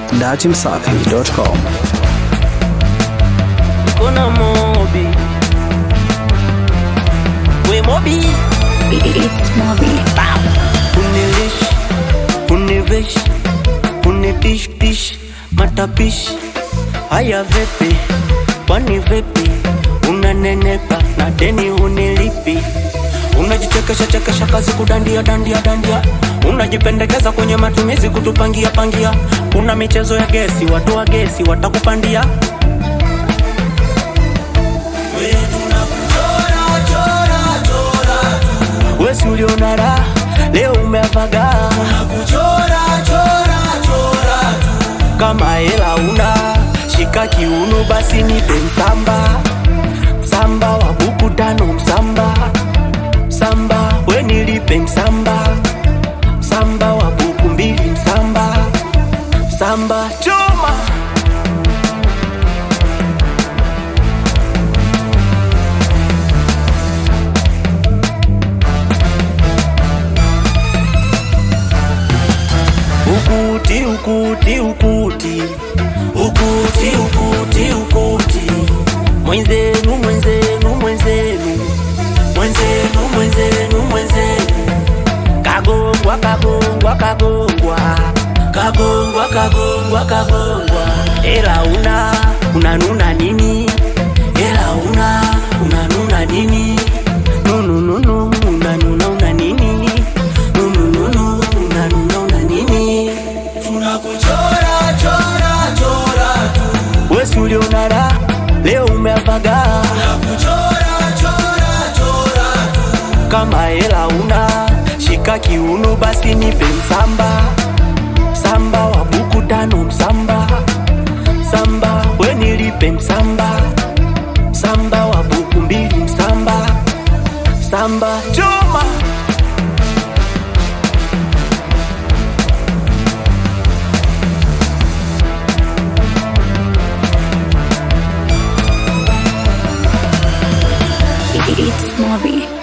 datimsafi.com. Kuna Mobi. We Mobi. It's Moby. Unilish, univish, unidish dish, matapishi. Haya vipi? Kwani vipi? Unanenepa na deni unilipi. Unajichekesha chekesha kazi kudandia dandia dandia. Unajipendekeza kwenye matumizi kutupangia pangia. Una michezo ya gesi, watu wa gesi watakupandia. Wesi uliona raha, leo umeavaga kama hela una shika kiuno, basi nipe msamba msamba wa buku tano msamba msamba, we nilipe msamba msamba wa buku mbili msamba msamba choma ukuti ukuti ukuti ukuti ukuti ukuti mwenzenu mwenzenu mwenzenu mwenzenu mwenzenu mwenzenu kagongwa kagongwa kagongwa kagongwa kagongwa kagongwa ela una unanuna nini ela una unanuna nini nunununu unanuna una nini nunununu unanuna una nini tunakuchora chora chora tu wesi uliona raha leo umeavaga tunakuchora chora chora tu kama hela una shika kiuno basi nipe msamba msamba wa buku tano msamba msamba we nilipe msamba msamba wa buku mbili msamba msamba choma It's Moby.